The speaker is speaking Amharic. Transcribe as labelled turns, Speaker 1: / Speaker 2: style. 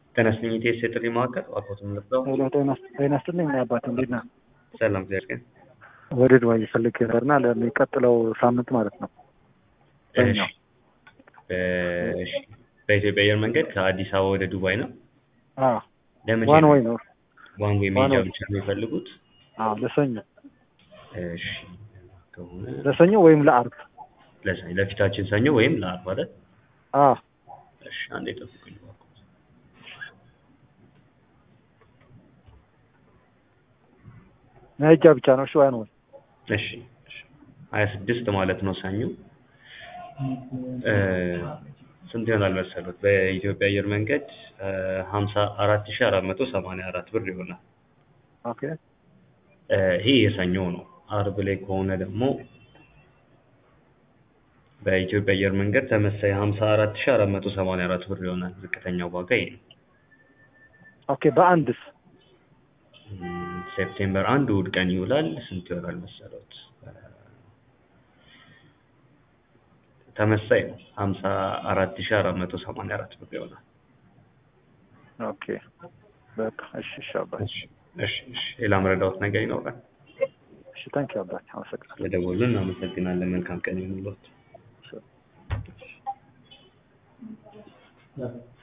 Speaker 1: ተነስልኝ ኢቴስ የጥሪ ማዕከል አቦቱን ልብለው
Speaker 2: ሄሎ ጤና ጤና ይስጥልኝ አባት እንዴት ነህ?
Speaker 1: ሰላም ዚያርገን
Speaker 2: ወደ ዱባይ ፈልግ ነበርና ለሚቀጥለው ሳምንት ማለት ነው።
Speaker 1: እሺ እሺ በኢትዮጵያ አየር መንገድ ከአዲስ አበባ ወደ ዱባይ ነው።
Speaker 2: አዎ
Speaker 1: ለመቼ
Speaker 2: ዋን
Speaker 1: ነው?
Speaker 2: ወይ ነው።
Speaker 1: ዋን ዌይ
Speaker 2: ዋን
Speaker 1: መሄጃ
Speaker 2: ወይ።
Speaker 1: ብቻ ነው የሚፈልጉት?
Speaker 2: አዎ ለሰኞ
Speaker 1: እሺ ከሆነ
Speaker 2: ለሰኞ ወይም ለአርብ።
Speaker 1: ለሰ- ለፊታችን ሰኞ ወይም ለአርብ አይደል?
Speaker 2: አዎ
Speaker 1: እሺ አንዴ ጠብቁኝ እባክዎት።
Speaker 2: መሄጃ ብቻ ነው። እሺ ዋን ወይ
Speaker 1: እሺ ሀያ ስድስት ማለት ነው ሰኞ እ ስንት ይሆናል መሰሉት? በኢትዮጵያ አየር መንገድ ሀምሳ አራት ሺ አራት መቶ ሰማንያ አራት ብር ይሆናል።
Speaker 2: ኦኬ
Speaker 1: እ ይሄ የሰኞ ነው። አርብ ላይ ከሆነ ደግሞ በኢትዮጵያ አየር መንገድ ተመሳይ ሀምሳ አራት ሺ አራት መቶ ሰማንያ አራት ብር ይሆናል። ዝቅተኛው ዋጋ ይሄ ነው።
Speaker 2: ኦኬ በአንድስ
Speaker 1: እም፣ ሴፕቴምበር አንድ እሑድ ቀን ይውላል። ስንት ይሆናል መሰሎት? ተመሳይ ነው። ሀምሳ አራት ሺ አራት መቶ ሰማንያ አራት ብር ይሆናል።
Speaker 2: ኦኬ በቃ እሺ እሺ አባት
Speaker 1: እሺ እሺ እሺ። ሌላ መረዳዎት ነገር ይኖራል?
Speaker 2: እሺ ታንኪ አባት አመሰግናለሁ።
Speaker 1: ስለደወሉልን እናመሰግናለን። መልካም ቀን ይሁንልዎት።